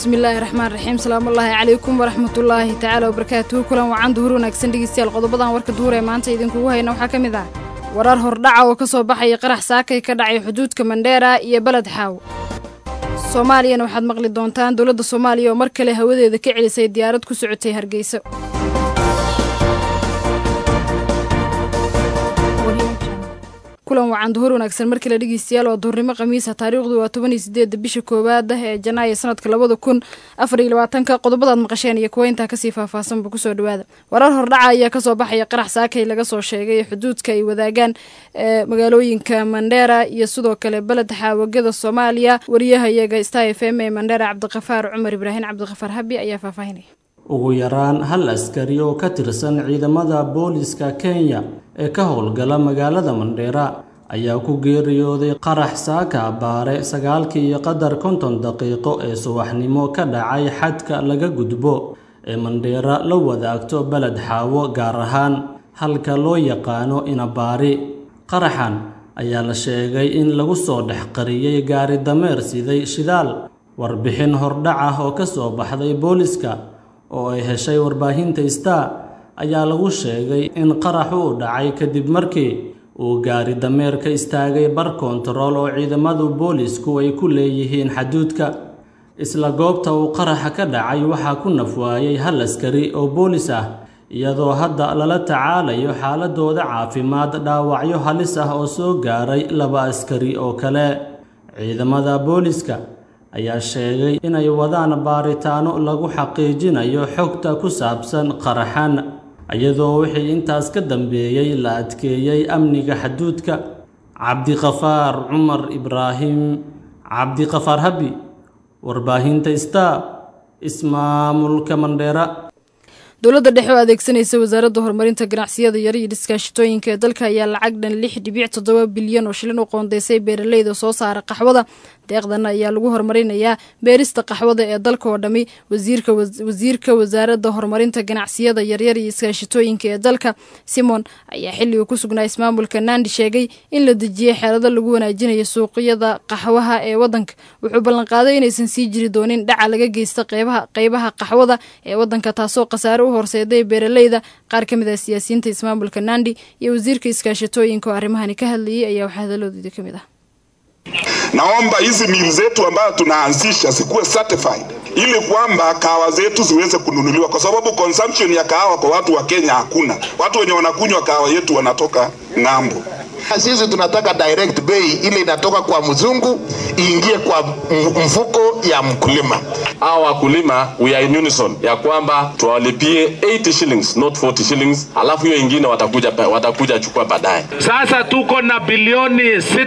bismillaahi raxmaan raxiim salaamullaahi calaykum waraxmatullaahi tacaala wabarakaatuhu kulan wacan duhur wanaagsan dhegeystayaal qodobadan warka duhur ee maanta idinkugu hayna waxaa ka mid ah warar hordhaca oo ka soo baxaya qarax saakay ka dhacay xuduudka mandheera iyo beled xaaw soomaaliyana waxaad maqli doontaan dowladda soomaaliya oo mar kale hawadeeda ka celisay diyaarad ku socotay hargeyso kulan wacan duhur wanaagsan mar kale dhegeystayaal oo duhurnimo khamiisa taariikhdu waa toban iyo sideedda bisha koowaad ah ee janaayo sanadka labada kun afar iyo labaatanka qodobadaad maqasheen iyo kuwa intaa kasii faahfaahsanba kusoo dhawaada warar hordhaca ayaa kasoo baxaya qarax saakay laga soo sheegay xuduudka ay wadaagaan ee magaalooyinka mandheera iyo sidoo kale beled xaawagada soomaaliya wariyahayaga star f m ee mandheera cabdiqafaar cumar ibraahim cabdiqafaar habi ayaa faahfaahinaya ugu yaraan hal askari oo ka tirsan ciidamada booliska kenya ee ka howlgala magaalada mandheera ayaa ku geeriyooday qarax saaka baare sagaalkii iyo qadar konton daqiiqo ee subaxnimo ka dhacay xadka laga gudbo ee mandheera la wadaagto beled xaawo gaar ahaan halka loo yaqaano inabaari qaraxan ayaa la sheegay in lagu soo dhex qariyey gaari dameer siday shidaal warbixin hordhac ah oo ka soo baxday booliska oo ay heshay warbaahinta star ayaa lagu sheegay in qaraxu u dhacay kadib markii uu gaari dameer ka istaagay bar kontarool oo ciidamadu boolisku ay ku leeyihiin xaduudka isla goobta uu qaraxa ka dhacay waxaa ku nafwaayay hal askari oo boolis ah iyadoo hadda lala tacaalayo xaaladooda caafimaad dhaawacyo halis ah oo soo gaaray laba askari oo kale ciidamada booliska ayaa sheegay inay wadaan baaritaano lagu xaqiijinayo xogta ku saabsan qaraxan iyadoo wixii intaas ka dambeeyey la adkeeyey amniga xaduudka cabdiqafaar cumar ibraahim cabdiqafaar habi warbaahinta star ismaamulka mandheera dowladda dhexe oo adeegsanaysa wasaaradda horumarinta ganacsiyada yar iyo dhiskaashitooyinka ee dalka ayaa lacag dhan lix dhibic toddoba bilyan oo shilin u qoondeysay beeraleyda soo saara qaxwada deeqdan ayaa lagu horumarinayaa beerista qaxwada ee dalka oo dhammi wasiirka wasaaradda horumarinta ganacsiyada yaryar iyo iskaashitooyinka ee dalka simon ayaa xilliga ku sugnaa ismaamulka nandi sheegay in la dejiyey xeelado lagu wanaajinayo suuqyada qaxwaha ee wadanka wuxuu ballanqaaday inaysan sii jiri doonin dhaca laga geysta qeybaha qaxwada ee wadanka taasoo khasaare u horseeday beeraleyda qaar ka mid ah siyaasiyiinta ismaamulka nandi iyo wasiirka iskaashitooyinka oo arrimahani ka hadlayay ayaa waxaa hadaladoodii ka mid ah Naomba hizi mili zetu ambayo tunaanzisha zikuwe certified ili kwamba kahawa zetu ziweze kununuliwa, kwa sababu consumption ya kahawa kwa watu wa Kenya hakuna. Watu wenye wanakunywa kahawa yetu wanatoka ng'ambo. Sisi tunataka direct bei ile inatoka kwa mzungu iingie kwa mfuko ya mkulima. Hawa wakulima we are in unison ya kwamba tuwalipie 80 shillings not 40 shillings, alafu hiyo ingine watakuja watakuja chukua baadaye. Sasa tuko na bilioni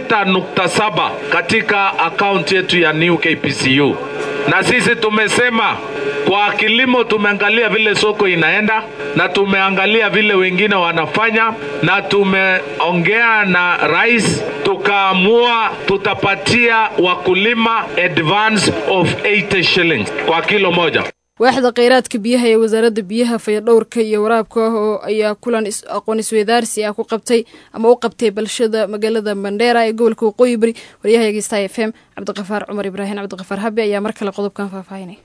6.7 katika akaunti yetu ya New KPCU, na sisi tumesema kwa kilimo tumeangalia vile soko inaenda na tumeangalia vile wengine wanafanya na tumeongea na rais tukaamua tutapatia wakulima advance of 80 shillings kwa kilo moja. waaxda kheyraadka biyaha ee wasaaradda biyaha fayadhowrka iyo waraabka oo ayaa kulan aqoon isweydaarsi ah ku qabtay ama u qabtay balshada magaalada mandheera ee gobolka waqooyi bari waryahayaga star f m cabdiqafaar cumar ibraahim cabdiqafaar habi ayaa mar kale qodobkan faahfaahinay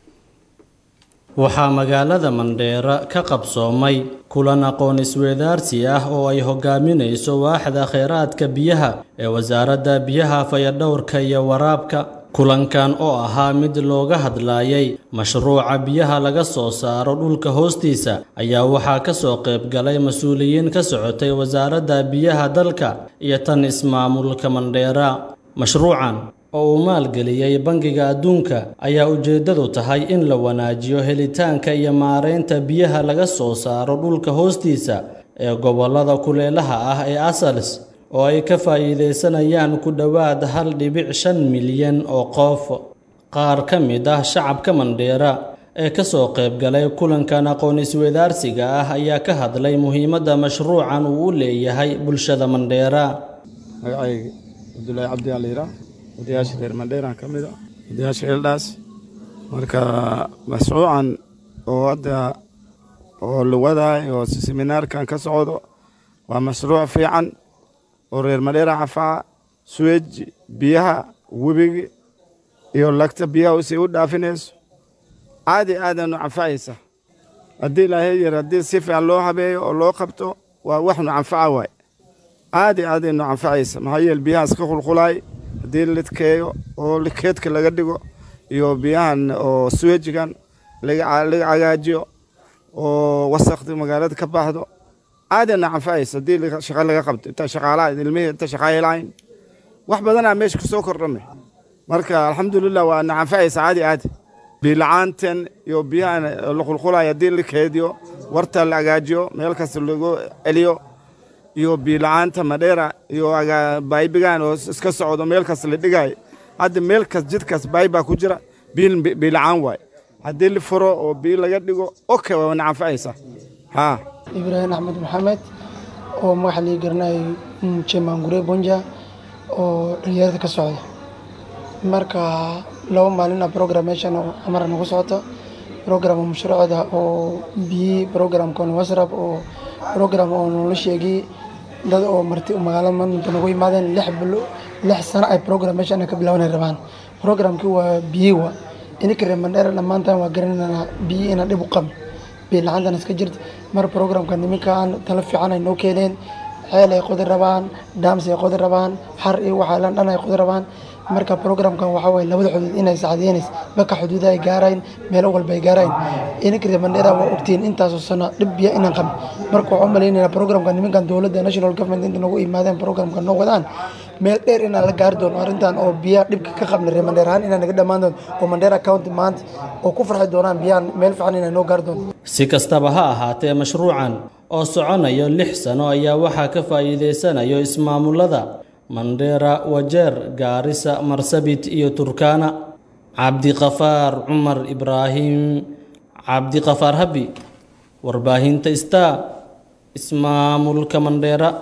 waxaa magaalada mandheera ka qabsoomay kulan aqoon isweydaarsi ah oo ay hogaaminayso waaxda kheyraadka biyaha ee wasaaradda biyaha fayadhowrka iyo waraabka kulankan oo ahaa mid looga hadlayay mashruuca biyaha laga soo saaro dhulka hoostiisa ayaa waxaa ka soo qayb galay mas-uuliyiin ka socotay wasaaradda biyaha dalka iyo tan ismaamulka mandheera mashruucan oo uu maalgeliyey bangiga adduunka ayaa ujeeddadu tahay in la wanaajiyo helitaanka iyo maaraynta biyaha laga soo saaro dhulka hoostiisa ee gobollada kuleelaha ah ee asals oo ay ka faa'iidaysanayaan ku dhowaad hal dhibic shan milyan oo qof qaar ka mid ah shacabka mandheera ee ka soo qayb galay kulankan aqoon isweydaarsiga ah ayaa ka hadlay muhiimadda mashruucan uu u leeyahay bulshada mandheera magacayga cabdulaahi cabdi aliira odayaasha reer mandheeraan ka mid a odayaasha eldhaas marka mashruucan oo hadda oo luwadaay oo seminaarkan ka socdo waa mashruuc fiican oo reer mandheera xafaa suwej biyaha webiga iyo lagta biyaha si u dhaafinayso caadi aadanu canfacaysa haddii ilaahay yar haddii si fiican loo habeeyo oo loo qabto waa waxnu canfaca waay caadi aadaynu canfacaysa maxaa yeele biyaha iska qulqulaay haddii lidkeeyo oo keedka laga dhigo iyo biyahan oo suwejigan laga cagaajiyo oo wasakdi magaalada ka baxdo caadana canfacaysa haddii shaqa laga qabto inta shaqaalaha ilmihii inta shaqaa lahayn wax badanaa meesha ka soo kordhame marka alxamdulilah waa na canfacaysa caadi caadi biila'aantan iyo biyahan la qulqulayo haddii la keediyo warta la agaajiyo meel kasta lagu celiyo iyo biila'aanta madheera iyo baybigan oo iska socdo meel kasta la dhigayo hadda meel kas jidkaas baybaa ku jira biila'aan waay haddii la furo oo biyo laga dhigo oke waa na canfacaysa haa ibraahim axmed maxamed oo magaxa lii garanay jemangure bonja oo dhalinyarada ka socda marka laba maalina program meeshan oo amara nagu socoto program mashruucda oo biyi programkan wasrab oo program oo noola sheegay dad oo marti magaalada maanta nagu yimaadeen lix bilo lix sano ay program meeshan ka bilaabanay rabaan programkii waa biyi wa ininka reer mandheera dhammaantan waa garanayna biyi inaan dhib u qabin biyo la-aantan iska jirta mar programka niminkaan tala fiican ay noo keeneen ceel ay qodi rabaan daams ay qodi rabaan xar iyo waxaalan dhan ay qodi rabaan marka programkan waxaa waye labada xuduud inay sacdeenays baka xuduuda ay gaarayn meelo walba ay gaarayn ininka reer mandheera waa ogtiin intaasoo sano dhib biyo inaan qabin marka waxaa u malaynayna programka niminkan dowladda national government inta nagu imaadeen programka noo wadaan meel dheer inaan la gaari doono arrintan oo biyaha dhibka ka qabna reer mandheer ahaan inaan naga dhammaan doono oo mandheera county maanta oo ku farxi doonaan biyahan meel fiican inaan noo gaari doono si kastaba ha ahaatee mashruucan oo soconayo lix sano ayaa waxaa ka faa'iidaysanayo ismaamulada mandheera wajeer gaarisa marsabit iyo turkana cabdiqafaar cumar ibraahim cabdiqafaar habi warbaahinta star ismaamulka mandheera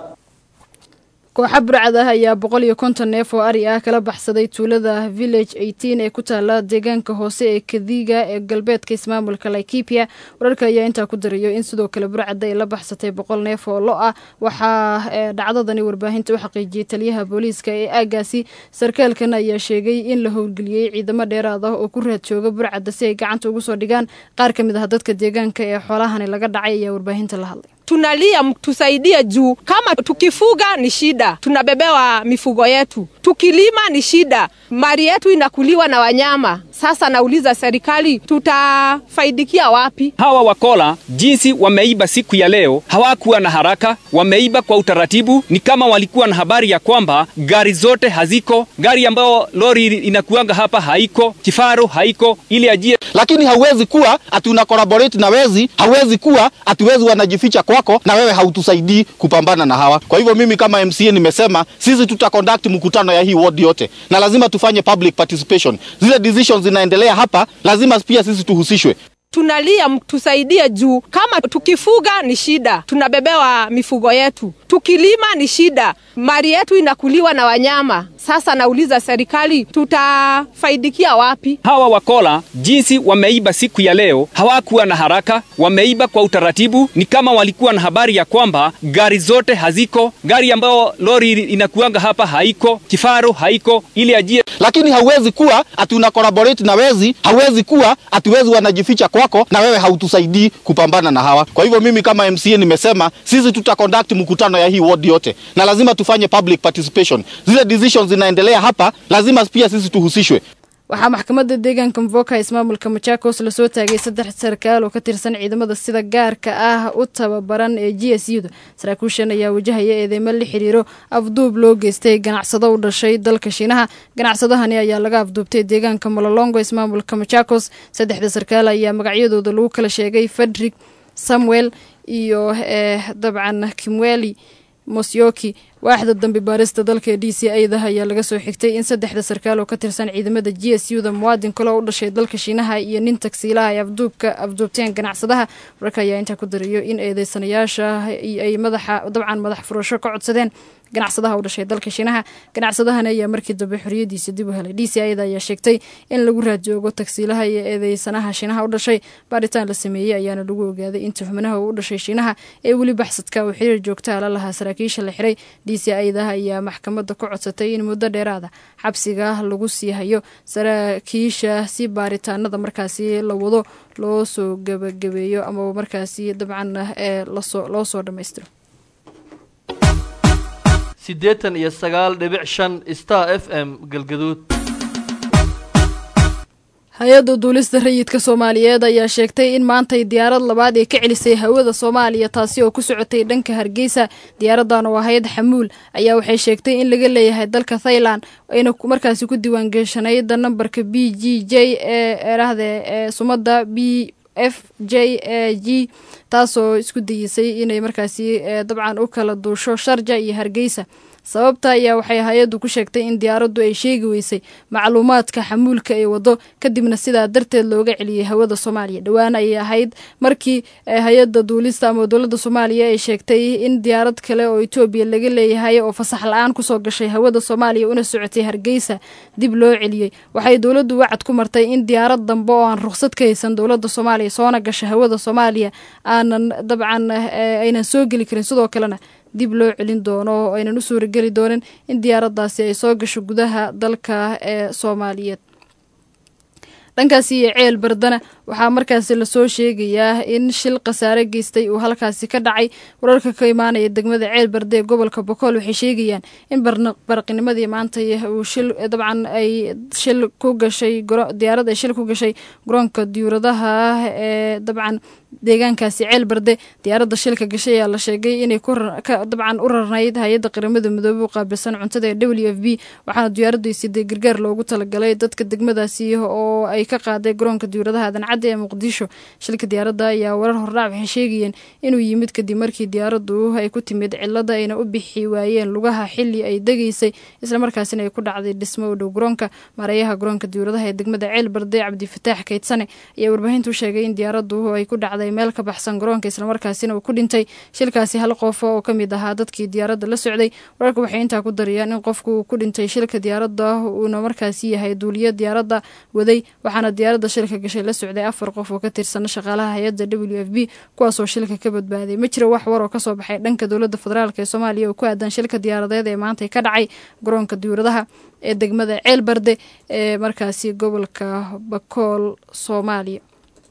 kooxa burcad ah ayaa boqol iyo konton neef oo ari ah kala baxsaday tuulada village eighteen ee ku taala deegaanka hoose ee kadiga ee galbeedka ismaamulka laikipia wararka ayaa intaa ku darayo in sidoo kale burcadda ay la baxsatay boqol neef oo lo ah waxaa dhacdadani warbaahinta u xaqiijiyey taliyaha booliiska ee aagaasi sarkaalkan ayaa sheegay in la howlgeliyey ciidamo dheeraad ah oo ku raad jooga burcadda si ay gacanta ugu soo dhigaan qaar ka mid ah dadka deegaanka ee xoolahani laga dhacay ayaa warbaahinta la hadlay tunalia mtusaidie juu kama tukifuga ni shida, tunabebewa mifugo yetu, tukilima ni shida, mali yetu inakuliwa na wanyama. Sasa nauliza serikali, tutafaidikia wapi? Hawa wakola jinsi wameiba siku ya leo, hawakuwa na haraka, wameiba kwa utaratibu. Ni kama walikuwa na habari ya kwamba gari zote haziko, gari ambayo lori inakuanga hapa haiko, kifaru haiko, ili ajie. Lakini hauwezi kuwa ati una collaborate na wezi, hauwezi kuwa ati wezi wanajificha kwako na wewe hautusaidii kupambana na hawa. Kwa hivyo mimi kama MCA nimesema sisi tuta conduct mkutano ya hii ward yote, na lazima tufanye public participation. Zile decisions zinaendelea hapa, lazima pia sisi tuhusishwe. Tunalia mtusaidie juu kama tukifuga ni shida, tunabebewa mifugo yetu, tukilima ni shida, mali yetu inakuliwa na wanyama. Sasa nauliza serikali, tutafaidikia wapi? Hawa wakola jinsi wameiba siku ya leo, hawakuwa na haraka, wameiba kwa utaratibu. Ni kama walikuwa na habari ya kwamba gari zote haziko, gari ambayo lori inakuanga hapa haiko, kifaru haiko, ili ajie. Lakini hauwezi kuwa ati una collaborate na wezi, hauwezi kuwa ati wezi wanajificha kwako na wewe hautusaidii kupambana na hawa. Kwa hivyo mimi kama MCA nimesema sisi tuta conduct mkutano ya hii ward yote, na lazima tufanye public participation. Zile decisions zinaendelea hapa, lazima pia sisi tuhusishwe. waxaa maxkamadda deegaanka mvoka ismaamulka machakos lasoo taagay saddex sarkaal oo ka tirsan ciidamada sida gaarka ah u tababaran ee g s u da saraakiishan ayaa wajahaya eedeymo la xiriiro afduub loo geystay ganacsado u dhashay dalka shiinaha ganacsadahani ayaa laga afduubtay deegaanka mololongo ismaamulka machakos saddexda sarkaal ayaa magacyadooda lagu kala sheegay fredrik samuel iyo dabcan kimweli mosyoki waaxda dambi baarista dalka ee d c a-da ayaa laga soo xigtay in saddexda sarkaal oo ka tirsan ciidamada g s u da muwaadin kale oo u dhashay dalka shiinaha iyo nin tagsiilaha ay afduubka afduubteen ganacsadaha wararka ayaa intaa ku darayo in eedeysanayaasha ay madaxa dabcan madax furasho ka codsadeen ganacsadaha u dhashay dalka shiinaha ganacsadahani ayaa markii dambe xoriyadiisa dib u helay d c a-da ayaa sheegtay in lagu raadjoogo tagsiilaha iyo eedeysanaha shiinaha u dhashay baaritaan la sameeyey ayaana lagu ogaaday in tuhmanaha u dhashay shiinaha ee weli baxsadka uu xiriir joogtaa la lahaa saraakiisha la xiray d c idaha ayaa maxkamadda ku codsatay in muddo dheeraada xabsiga lagu sii hayo saraakiisha si baaritaanada markaasi la wado loo soo gebagabeeyo amaba markaasi dabcan ee loo soo dhammaystiro siddeetan iyo sagaal dhibic shan star f m galgaduud hay-adda duulista rayidka soomaaliyeed ayaa sheegtay in maantay diyaarad labaad ay ka celisay hawada soomaaliya taasi oo ku socotay dhanka hargeysa diyaaradan oo ahayd xamuul ayaa waxay sheegtay in laga leeyahay dalka thailand ayna markaasi ku diiwaangeeshanayd nambarka b g j ee erahde ee sumada b f j a g taasoo isku dayisay inay markaasi dabcan u kala duusho sharja iyo hargeysa sababta ayaa waxay hay-addu ku sheegtay in diyaaraddu ay sheegi weysay macluumaadka xamuulka ay wado kadibna sidaa darteed looga celiyey hawada soomaaliya dhowaan ayay ahayd markii hay-adda duulista ama dowladda soomaaliya ay sheegtay in diyaarad kale oo etoobiya laga leeyahay oo fasax la-aan kusoo gashay hawada soomaaliya una socotay hargeysa dib loo celiyey waxay dowladdu wacad ku martay in diyaarad dambe oo aan ruqsad ka haysan dowladda soomaaliya soona gasha hawada soomaaliya aanan dabcan aynan soo geli karin sidoo kalena dib loo celin doono oo aynan u suurageli doonin in diyaaraddaasi ay soo gasho gudaha dalka ee soomaaliyeed dhankaasi iyo ceel bardana waxaa markaasi lasoo sheegayaa in shil khasaare geystay uu halkaasi ka dhacay wararka ka imaanaya degmada ceel barde ee gobolka bokool waxay sheegayaan in baraqinimadii maanta uu shil dabcan ay shil ku gashay diyaarad ay shil ku gashay garoonka diyuuradaha ee dabcan deegaankaasi ceel barde diyaaradda shilka gashay ayaa la sheegay inay dabcan u rarnayd hay-adda qaramada midoobey u qaabilsan cuntada ee w f b waxaana diyaaraddu siday gargaar loogu talagalay dadka degmadaasi oo ay ka qaaday garoonka diyuuradaha adancadda ee muqdisho shilka diyaaradda ayaa warar hordhac waxay sheegayeen inuu yimid kadib markii diyaaraddu ay ku timid cilada ayna u bixi waayeen lugaha xili ay degaysay islamarkaasina ay ku dhacday dhismo u dhow garoonka maareeyaha garoonka diyuuradaha ee degmada ceel barde cabdifataax kaydsane ayaa warbaahintu sheegay in diyaaraddu ay ku dhacday meel ka baxsan garoonka islamarkaasina uu ku dhintay shilkaasi hal qof oo ka mid ahaa dadkii diyaaradda la socday wararka waxay intaa ku darayaan in qofku uu ku dhintay shilka diyaaradda uuna markaasi yahay duuliya diyaaradda waday waxaana diyaaradda shilka gashay la socday afar qof oo ka tirsan shaqaalaha hay-adda w f b kuwaasoo shilka ka badbaaday ma jira wax war oo kasoo baxay dhanka dowladda federaalk ee soomaaliya oo ku aadan shilka diyaaradeed ee maanta ka dhacay garoonka diyuuradaha ee degmada ceel barde ee markaasi gobolka bakool soomaaliya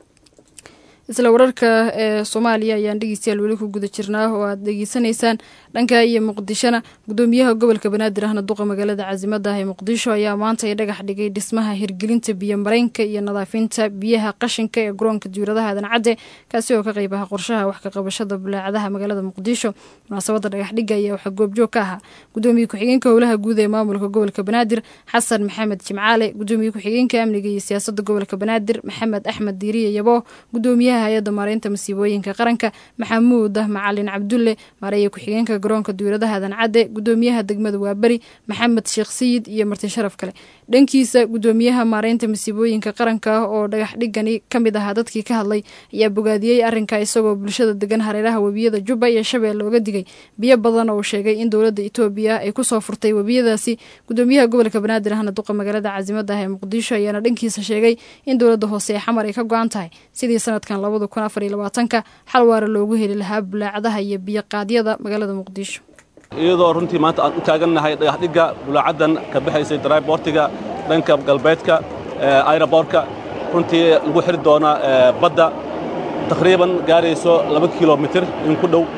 isla wararka ee soomaaliya ayaan dhegeystayaal weli ku guda jirnaa oo aad dhegeysanaysaan dhanka iyo muqdishona gudoomiyaha gobolka banaadir ahna duqa magaalada caasimada ah ee muqdisho ayaa maanta ay dhagax dhigay dhismaha hirgelinta biyo mareenka iyo nadaafinta biyaha qashinka ee garoonka diyuuradaha adancadde kaasi oo ka qeyb aha qorshaha wax ka qabashada bulaacadaha magaalada muqdisho munaasabada dhagaxdhiga ayaa waxaa goobjoog ka ahaa gudoomiye ku-xigeenka howlaha guud ee maamulka gobolka banaadir xasan maxamed jimcaale gudoomiye ku-xigeenka amniga iyo siyaasada gobolka banaadir maxamed axmed diiriye yabo gudoomiyaha hay-adda maareynta masiibooyinka qaranka maxamuud macalin cabdulle maareeya ku-xigeenka garoonka diyuuradaha adancadde gudoomiyaha degmada waaberi maxamed sheekh sayid iyo marti sharaf kale dhankiisa gudoomiyaha maareynta masiibooyinka qaranka oo dhagax dhigani ka mid ahaa dadkii ka hadlay ayaa bogaadiyey arrinka isagoo bulshada degan hareeraha webiyada jubba iyo shabeelle oga digay biyo badan oo sheegay in dowladda etoobiya ay kusoo furtay webiyadaasi gudoomiyaha gobolka banaadir ahna duqa magaalada caasimada ah ee muqdisho ayaana dhankiisa sheegay in dowladda hoose ee xamar ay ka go-an tahay sidii sanadkan labada kun afar iyo labaatanka xal waara loogu heli lahaa bulaacadaha iyo biyoqaadyada magaalada muqdisho iyadoo runtii maanta aan u taagannahay dhagaxdhigga bulaacaddan ka baxaysay draybortiga dhanka galbeedka ayraboorka runtii lagu xiri doona badda taqriiban gaarayso laba kilomitir in ku dhow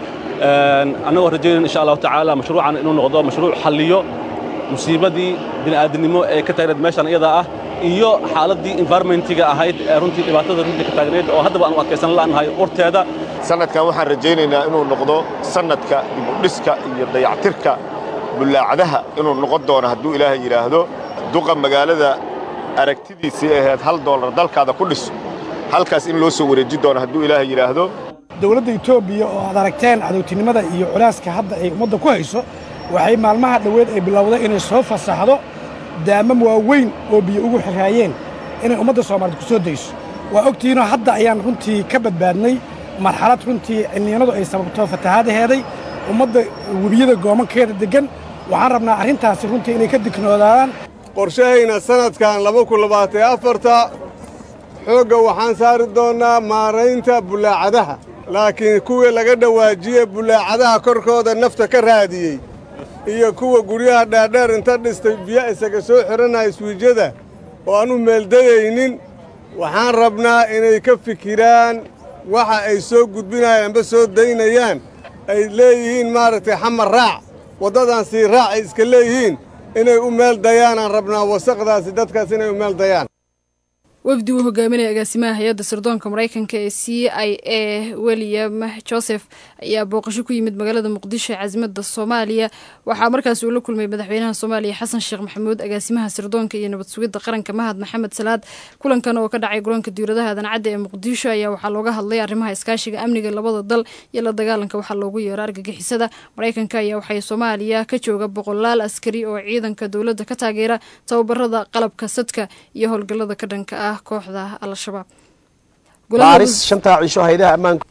annagoo rajaynayn insha allahu tacaala mashruucan inuu noqdo mashruuc xalliyo musiibadii bini'aadinimo ee ka taagneed meeshan iyadaa ah iyo xaaladdii environmentiga ahayd ee runtii dhibaatada runtii ka taagneed oo haddaba aan u adkaysan la'nahay urteeda sannadkan waxaan rajaynaynaa inuu noqdo sannadka dibudhiska iyo dayactirka bullaacadaha inuu noqon doono hadduu ilaahay yidhaahdo duqa magaalada aragtidiisii ahayd hal doolar dalkaada ku dhiso halkaas in loo soo wareeji doono hadduu ilaahay yidhaahdo dowladda etoobiya oo aad aragteen cadowtinimada iyo culaaska hadda ay ummadda ku hayso waxay maalmaha dhoweed ay bilowday inay soo fasaxdo daamam waaweyn oo biyo ugu xiraayeen inay ummadda soomaaliyeed ku soo dayso waa ogtihiinoo hadda ayaan runtii ka badbaadnay marxalad runtii cilniyanadu ay sababto fatahaadaheeday ummadda webiyada goomankeeda deggan waxaan rabnaa arrintaasi runtii inay ka dignoodaan qorshahayna sannadkan laba kun labaatan afarta xoogga waxaan saari doonnaa maaraynta bulaacadaha laakiin kuwii laga dhawaajiye bulaacadaha korkooda nafta ka raadiyey iyo kuwa guryaha dhaadheer inta dhistay biyo isaga soo xidhanaya swiijyada oo aan u meeldadaynin waxaan rabnaa inay ka fikiraan waxa ay soo gudbinayaan amba soo daynayaan ay leeyihiin maaragtay xamar raac waddadan sii raac ay iska leeyihiin inay u meel dayaanaan rabnaa wasaqdaasi dadkaas inay u meel dayaan wafdi uu hogaaminaya agaasimaha hay-adda sirdoonka maraykanka ee c i a william joseph ayaa booqasho ku yimid magaalada muqdisho ee caasimada soomaaliya waxaa markaasi uu la kulmay madaxweynaha soomaaliya xasan sheekh maxamuud agaasimaha sirdoonka iyo nabad sugidda qaranka mahad maxamed salaad kulankan oo ka dhacay garoonka diwladaha adancadda ee muqdisho ayaa waxaa looga hadlay arrimaha iskaashiga amniga labada dal iyo la dagaalanka waxaa loogu yeero argagixisada maraykanka ayaa waxay soomaaliya ka jooga boqolaal askari oo ciidanka dowladda ka taageera tababarada qalabka sadka iyo howlgallada ka dhanka ah kooxda al-shabaab baaris shantaa cisho haydaha ammaanka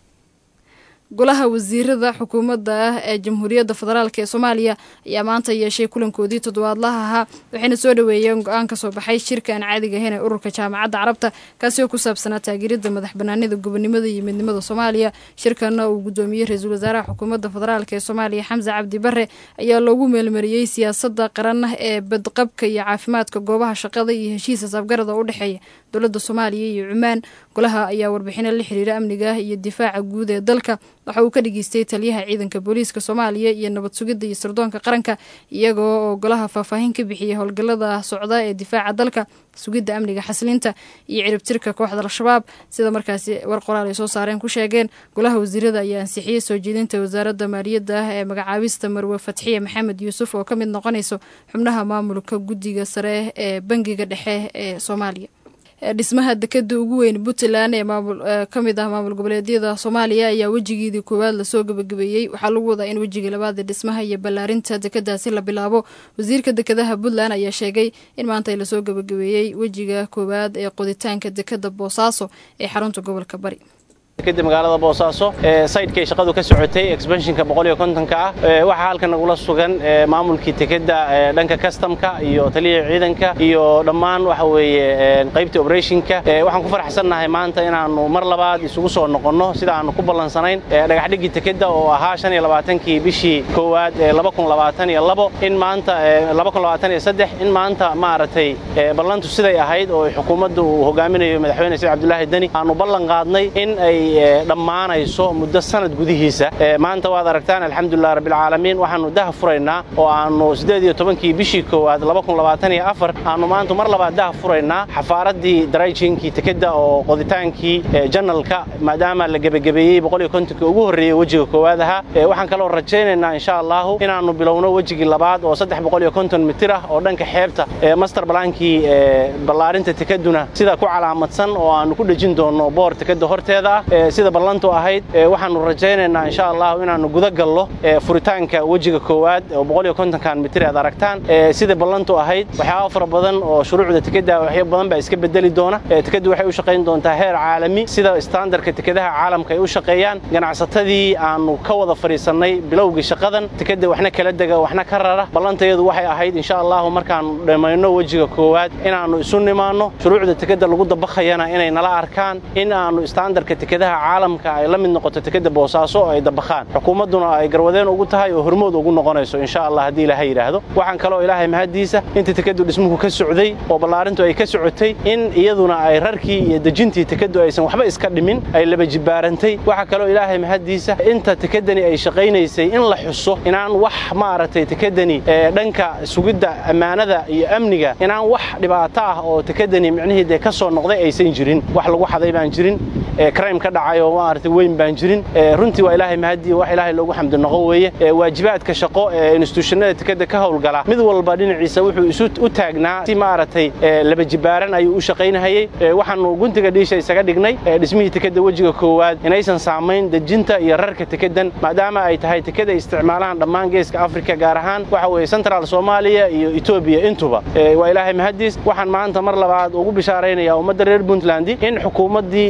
golaha wasiirada xukuumadda ah ee jamhuuriyadda federaalk ee soomaaliya ayaa maanta yeeshay kulankoodii toddobaadlaha ahaa waxayna soo dhoweeyeen go-aan ka soo baxay shirka aan caadiga ahayn ee ururka jaamacadda carabta kaasi oo ku saabsanaa taageeridda madax banaanida gobonimada iyo midnimada soomaaliya shirkana uu guddoomiyey ra-iisul wasaaraha xukuumadda federaalk ee soomaaliya xamse cabdi bare ayaa loogu meelmariyey siyaasadda qaran ee badqabka iyo caafimaadka goobaha shaqada iyo heshiis asabgarada u dhexeeya dowladda soomaaliya iyo cumaan golaha ayaa warbixino la xiriira amniga iyo difaaca guud ee dalka waxa uu ka dhageystay taliyaha ciidanka booliiska soomaaliya iyo nabad sugidda iyo sirdoonka qaranka iyagoo oo golaha faahfaahin ka bixiyay howlgallada socda ee difaaca dalka sugidda amniga xaslinta iyo ciribtirka kooxda al-shabaab sida markaasi war qoraal ay soo saareen ku sheegeen golaha wasiirada ayaa ansixiyey soo jeedinta wasaaradda maaliyadda ah ee magacaabista marwe fatxiye maxamed yuusuf oo ka mid noqonayso xubnaha maamulka guddiga sare ee bangiga dhexe ee soomaaliya dhismaha dekada ugu weyn puntland ee ka mid ah maamul goboleedyada soomaaliya ayaa wejigeedii koowaad lasoo gabagabeeyey waxaa lagu wadaa in wejigii labaad ee dhismaha iyo ballaarinta dekadaasi la bilaabo wasiirka dekadaha puntland ayaa sheegay in maanta lasoo gabagabeeyey wejiga koowaad ee qoditaanka dekada boosaaso ee xarunta gobolka bari kadib magaalada boosaaso sayidkay shaqadu ka socotay exbanshinka boqoliyo kontonka ah waxaa halkan nagula sugan maamulkii tekeda dhanka kastamka iyo taliya ciidanka iyo dhammaan waxa weeye qaybtii operationka waxaan ku faraxsannahay maanta inaannu mar labaad isugu soo noqonno sida aannu ku ballansanayn dhagaxdhigii tekeda oo ahaa shan iyo labaatankii bishii koowaad ee laba kun labaatan iyo labo in maanta laba kun labaatan iyo saddex in maanta maaragtay ballantu siday ahayd oo xukuumadda uu hogaaminayo madaxweyne said cabdulaahi deni aanu ballan qaadnay in ay dhammaanayso muddo sanad gudihiisa maanta waad aragtaan alxamdulilah rabbilcaalamiin waxaannu daha furaynaa oo aannu siddeed iyo tobankii bishii koowaad laba kun labaatan iyo afar aannu maanta mar labaad daha furaynaa xafaaraddii darayjinkii tekeda oo qoditaankii janalka maadaama la gebagabeeyey boqol iyo kontonkii ugu horreeyey wejiga koowaad ahaa waxaan kaloo rajaynaynaa insha allahu inaannu bilowno wejigii labaad oo saddex boqol iyo konton mitir ah oo dhanka xeebta master balaankii ballaarinta tekeduna sida ku calaamadsan oo aannu ku dhejin doonno boor tekeda horteeda ah sida ballantu ahayd waxaannu rajaynaynaa insha allahu inaannu guda gallo furitaanka wejiga koowaad oo boqol iyo kontonkan mitir aad aragtaan sida ballantu ahayd waxyaaba fara badan oo shuruucda tekeda waxyo badan baa iska bedeli doona tekadu waxay u shaqayn doontaa heer caalami sida standarka tekadaha caalamka ay u shaqeeyaan ganacsatadii aannu ka wada fadhiisannay bilowgii shaqadan tekeda waxna kala dega waxna ka rara ballantayadu waxay ahayd insha allahu markaannu dhammayno wejiga koowaad inaannu isu nimaanno shuruucda tekeda lagu dabakhayana inay nala arkaan in aannu standarka tekadaha caalamka ay la mid noqoto tekeda boosaaso oo ay dabakhaan xukuumadduna ay garwadeen ugu tahay oo hormood ugu noqonayso insha allah haddii ilaahay yidhaahdo waxaan kaloo ilaahay mahaddiisa inta tekadu dhismuhu ka socday oo ballaarintu ay ka socotay in iyaduna ay rarkii iyo dejintii tekadu aysan waxba iska dhimin ay laba jibbaarantay waxaa kaloo ilaahay mahaddiisa inta tekedani ay shaqaynaysay in la xuso inaan wax maaragtay tekedani dhanka sugidda ammaanada iyo amniga inaan wax dhibaato ah oo tekedani micnihii dee ka soo noqday aysan jirin wax lagu xaday baan jirin crime ka dhacay oo maaragtay weyn baan jirin runtii waa ilaahay mahadii wax ilaahay loogu xamdi noqo weeye waajibaadka shaqo ee institutionada tekeda ka howlgala mid walba dhinaciisa wuxuu isu u taagnaa si maaragtay laba jibaaran ayuu u shaqaynahayey waxaannu guntiga dhiisha isaga dhignay dhismihii tekeda wejiga koowaad inaysan saamayn dejinta iyo rarka tekedan maadaama ay tahay tekeda isticmaalahan dhammaan geeska afrika gaar ahaan waxa weeye central soomaaliya iyo etoobiya intuba waa ilaahay mahadiis waxaan maanta mar labaad ugu bishaaraynayaa ummadda reer puntland in xukuumaddii abaalkii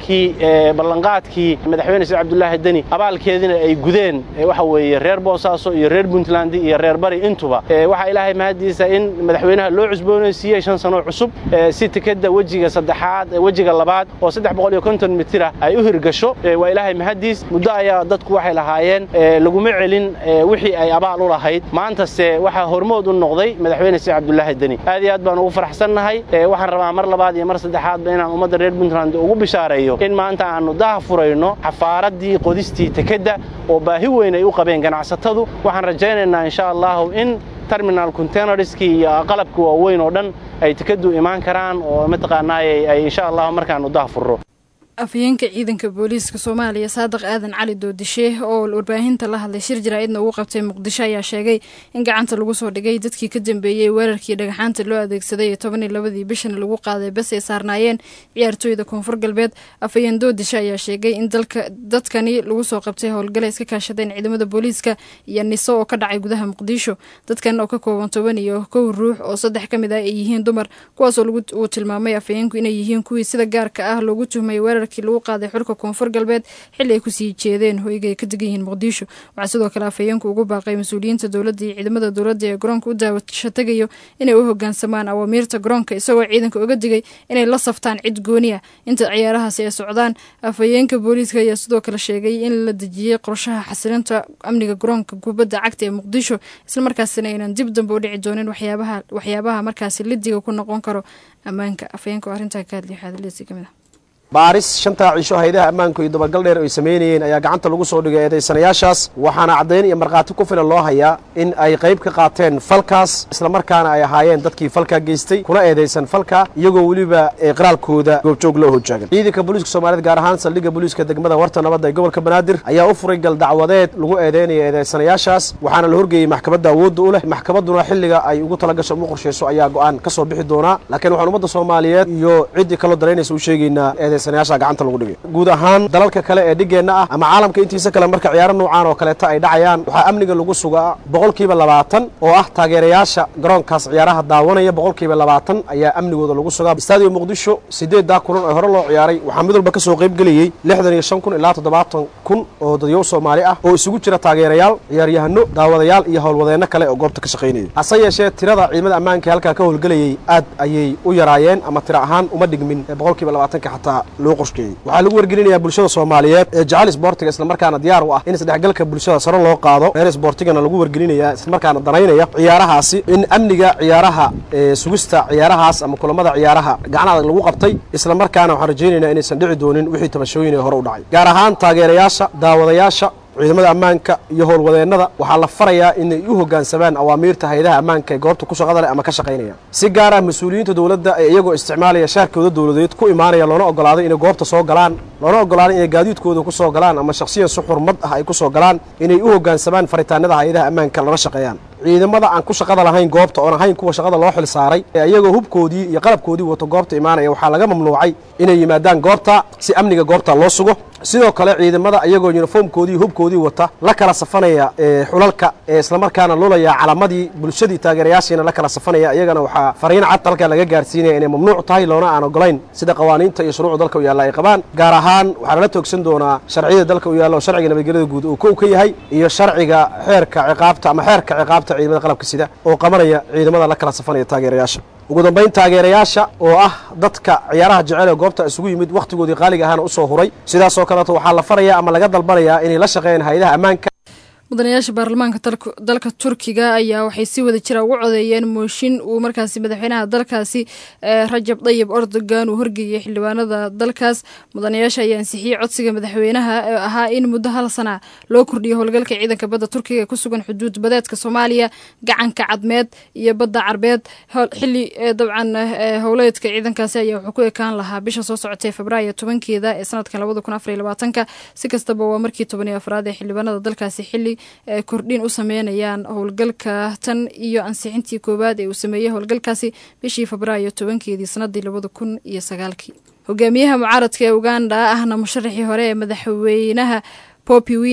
markii ballanqaadkii madaxweyne saciid cabdulaahi deni abaalkeedina ay gudeen waxa weeye reer boosaaso iyo reer puntland iyo reer bari intuba waxaa ilaahay mahaddiisa in madaxweynaha loo cusboonaysiiyey shan sano cusub si tikadda wejiga saddexaad wejiga labaad oo saddex boqol iyo konton mitira ay u hirgasho waa ilaahay mahaddiis muddo ayaa dadku waxay lahaayeen laguma celin wixii ay abaal u lahayd maantase waxaa hormood u noqday madaxweyne saciid cabdulaahi deni aad iyo aad baan ugu faraxsannahay waxaan rabaa mar labaad iyo mar saddexaadba inaan ummadda reer puntland ugu bishaareeyo in maanta aannu daha furayno xafaaradii qodistii tekadda oo baahi weyn ay u qabeen ganacsatadu waxaan rajaynaynaa insha allahu in terminal containerskii iyo qalabka waaweyn oo dhan ay tekaddu imaan karaan oo mataqaanaaye ay insha allahu markaannu daha furro afhayeenka ciidanka booliiska soomaaliya saadiq aadan cali doodishe oo warbaahinta la hadlay shir jaraa'idna ugu qabtay muqdisho ayaa sheegay in gacanta lagu soo dhigay dadkii ka dambeeyey weerarkii dhagaxaanta loo adeegsaday ee toban iyo labadii bishan lagu qaaday bas ay saarnaayeen ciyaartooyda koonfur galbeed afhayeen doodishe ayaa sheegay in dadkani lagu soo qabtay howlgala iska kaashadeen ciidamada booliiska iyo niso oo ka dhacay gudaha muqdisho dadkan oo ka kooban toban iyo kow ruux oo saddex ka mid ah ay yihiin dumar kuwaasoo uu tilmaamay afhayeenku inay yihiin kuwii sida gaarka ah loogu tuhmay weerar lagu qaaday xulka koonfur galbeed xilli ay kusii jeedeen hoyga ay ka degan yihiin muqdisho waxaa sidoo kale afhayeenku ugu baaqay mas-uuliyiinta dowladda iyo ciidamada dowladda ee garoonka u daawasho tegayo inay u hogaansamaan awaamiirta garoonka isagoo ciidanka uga digay inay la saftaan cid gooni ah inta ciyaarahaasi ay socdaan afhayeenka booliiska ayaa sidoo kale sheegay in la dejiyey qorshaha xasilinta amniga garoonka kubadda cagta ee muqdisho islamarkaasina aynan dib dambe u dhici doonin waxyaabaha markaasi lidiga ku noqon karo ammaanka afhayeenka oo arrintaa ka hadlay waxaadalisi kamid ah baaris shantaa cisho haydaha ammaanku iyo dabagal dheer ay samaynayeen ayaa gacanta lagu soo dhigay eedaysanayaashaas waxaana caddayn iyo markhaati ku filan loo hayaa in ay qayb ka qaateen falkaas islamarkaana ay ahaayeen dadkii falkaa geystay kuna eedaysan falka iyagoo weliba qiraalkooda goobjoog loo hojaagan ciidanka booliiska soomaaliyed gaar ahaan saldhigga booliiska degmada warta nabadda ee gobolka banaadir ayaa u furay gal dacwadeed lagu eedeynaya eedaysanayaashaas waxaana la horgeeyey maxkamadda awoodda u leh maxkamadduna xilliga ay ugu talagasho ugu qorshayso ayaa go'aan ka soo bixi doonaa laakiin waxaan ummadda soomaaliyeed iyo ciddii kaloo daraynaysa u sheegaynaa gacanta lagu dhigay guud ahaan dalalka kale ee dhigeenna ah ama caalamka intiisa kale marka ciyaaro nuucaan oo kaleeta ay dhacayaan waxaa amniga lagu sugaa boqolkiiba labaatan oo ah taageerayaasha garoonkaas ciyaaraha daawanaya boqolkiiba labaatan ayaa amnigooda lagu sugaa stadio muqdisho sideeddaa kulan oo hore loo ciyaaray waxaa mid walba ka soo qayb gelayey lixdan iyo shan kun ilaa toddobaatan kun oo dadyow soomaali ah oo isugu jira taageerayaal ciyaaryahano daawadayaal iyo howlwadeenno kale oo goobta ka shaqaynayay hase yeeshee tirada ciidamada ammaanka ee halkaa ka howlgelayay aad ayay u yaraayeen ama tiro ahaan uma dhigmin boqolkiiba labaatanka xataa loo waxaa lagu wargelinayaa bulshada soomaaliyeed ee jecel isboortiga islamarkaana diyaar u ah in isdhexgalka bulshada sare loo qaado reer isboortigana lagu wargelinayaa islamarkaana danaynaya ciyaarahaasi in amniga ciyaaraha sugista ciyaarahaas ama kulamada ciyaaraha gacan adag lagu qabtay islamarkaana waxaan rajaynaynaa inaysan dhici doonin wixii tabashooyin ee hore u dhacay gaar ahaan taageerayaasha daawadayaasha ciidamada ammaanka iyo howlwadeennada waxaa la farayaa inay u hoggaansamaan awaamiirta haydaha ammaanka ee goobta ku shaqada leh ama ka shaqaynaya si gaar ah mas-uuliyiinta dowladda ee iyagoo isticmaalaya shaarkooda dowladeed ku imaanaya loona ogolaaday inay goobta soo galaan loona ogolaaday inay gaadiidkooda ku soo galaan ama shakhsiyan si xurmad ah ay ku soo galaan inay u hoggaansamaan faritaanada haydaha ammaanka lala shaqeeyaan ciidamada aan ku shaqada lahayn goobta oon ahayn kuwa shaqada loo xil saaray ee iyagoo hubkoodii iyo qalabkoodii wato goobta imaanaya waxaa laga mamnuucay inay yimaadaan goobta si amniga goobta loo sugo sidoo kale ciidamada iyagoo yuniformkoodii hubkoodii wata la kala safanaya xulalka ee islamarkaana lulaya calamadii bulshadii taageerayaashiina la kala safanaya iyagana waxaa fariin cad dalka laga gaarsiinaya inay mamnuuc tahay loona aan ogolayn sida qawaaniinta iyo shuruucda dalka u yaalla ay qabaan gaar ahaan waxaa lala toogsan doonaa sharciyada dalka u yaalla oo sharciga nabadgelyada guud uu kow ka yahay iyo sharciga xeerka ciqaabta ama xeerka ciqaabta ciidamada qalabka sida oo qabanaya ciidamada la kala safanaya taageerayaasha ugu dambayn taageerayaasha oo ah dadka ciyaaraha jecel ee goobta isugu yimid wakhtigoodii qaaliga ahaana u soo huray sidaasoo kaleeto waxaa la farayaa ama laga dalbanayaa inay la shaqeeyaan hayadaha ammaanka mudanayaasha baarlamaanka dalka turkiga ayaa waxay si wada jira ugu codeeyeen mooshin uu markaasi madaxweynaha dalkaasi rajab dayib erdogan uu horgeeyey xildhibaanada dalkaas mudanayaasha ayaa ansixiyey codsiga madaxweynaha ee ahaa in muddo hal sana loo kordhiyo howlgalka ciidanka badda turkiga ee ku sugan xuduud badeedka soomaaliya gacanka cadmeed iyo badda carbeed xili dabcan howleedka ciidankaasi ayaa wuxuu ku ekaan lahaa bisha soo socotay februaayo tobankeeda ee sanadkan labada kun afar iyo labaatanka si kastaba waa markii toban iyo afraad ee xildhibaanada dalkaasi xili kordhin u sameynayaan howlgalka tan iyo ansixintii koowaad ee uu sameeyey howlgalkaasi bishii febraayo tobankeedii sanadii labada kun iyo sagaalkii hogaamiyaha mucaaradka ee uganda ahna musharaxii hore ee madaxweynaha popi win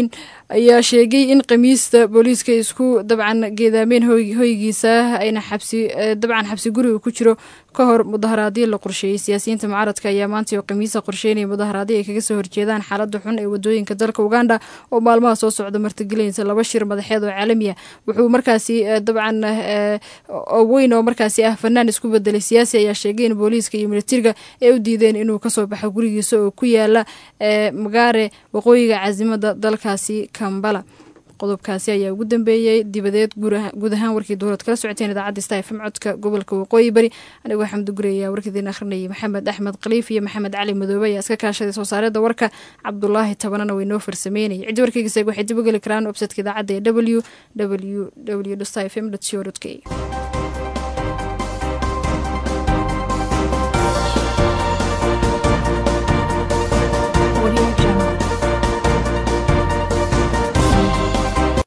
ayaa sheegay in khamiista booliiska isku dabcan geedaameen hoygiisa ayna xabsi dabcan xabsi guriga ku jiro ka hor mudaharaadyo la qorsheeyey siyaasiyiinta mucaaradka ayaa maanta oo khamiisa qorsheynaya mudaharaadyo ay kaga soo horjeedaan xaaladda xun ee wadooyinka dalka uganda oo maalmaha soo socda martigelinaysa laba shir madaxeed oo caalami ah wuxuu markaasi dabcan weyn oo markaasi ah fanaan isku bedelay siyaasi ayaa sheegay in booliiska iyo militariga ay u diideen inuu kasoo baxo gurigiisa oo ku yaala magaare waqooyiga caasimada dalkaasi kambala qodobkaasi ayaa ugu dambeeyey dibadeed guud ahaan warkii dowlad kala socoteen idaacadda sta fm codka gobolka waqooyi bari anigoo xamdi guri ayaa warkiidiin akhrinayay maxamed axmed khaliif iyo maxamed cali madoobe ayaa iska kaashaday soo saareedda warka cabdulaahi tabanana way noo farsameynayay ciddi warkeygiseeg waxay dib u geli karaan websaytka idaacadda ee w w w sta fm co k